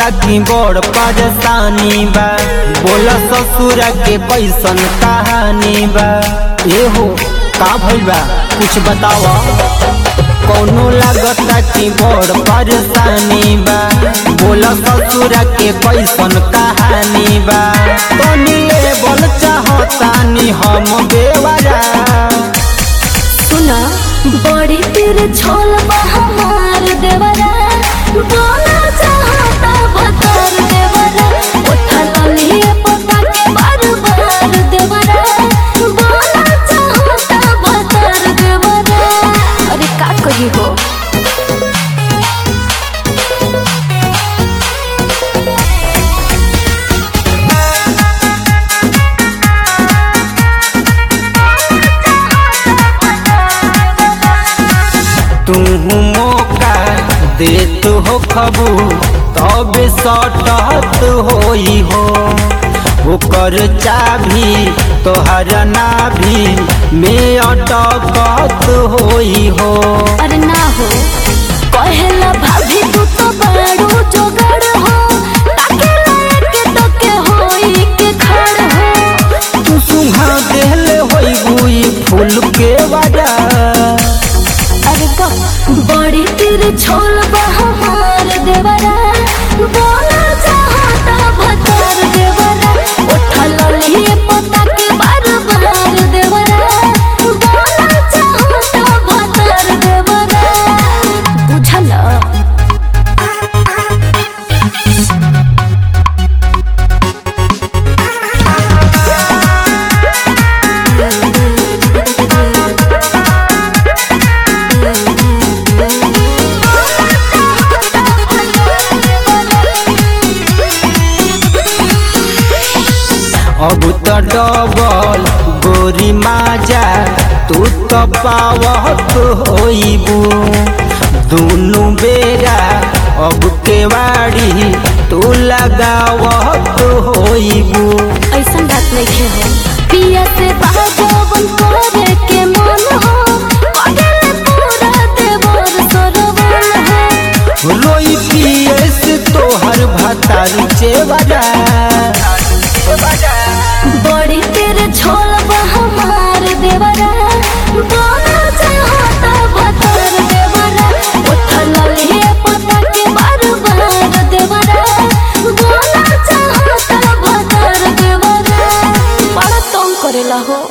लागता कि बड़ परेशानी बा बोला ससुर के कैसन कहानी बा एहो का भइल बा कुछ बतावा कौनो लागता कि बड़ परेशानी बा बोला ससुर के कैसन कहानी बा तनी लेवल चाहतानी हम बेवरा सुना बड़ी तेरे छोल बा हमार देवरा बोला चाहता भतार देवरा उठल लिए पता के बार बार देवरा बोला चाहता भतार देवरा अरे का कही हो तू मौका देत हो खबू तब सटत होई हो ओकर चाभी तोहर नाभी में अटकत होई हो अरे ना हो कहेला भाभी तू तो बड़ू जोगड़ हो ताके लायक तो के होई के खड़ हो तू सुहा देले होई बुई फूल के वजह अरे बा बड़ी तेरे छोल बा हमार देवरा बोला चाहता भतार देवरा उठल लिए पता के बार बार देवरा बोला चाहता भतार देवरा बुझल अब तो डबल गोरी माजा तू तो पावत होइबू दुनु बेरा अब केवाड़ी तू लगावत होइबू ऐसन बात नहीं है पिया से बाजवन करे के मन हो पगल पूरा देवर सरवन हो रोई पियस तोहर भतार चेवरा बड़ी तेरे छोल बा हमार देवरा बोला चाहता भतार देवरा उठल लिए पता के बार बार देवरा बोला चाहता भतार देवरा बड़ा तंग करेला हो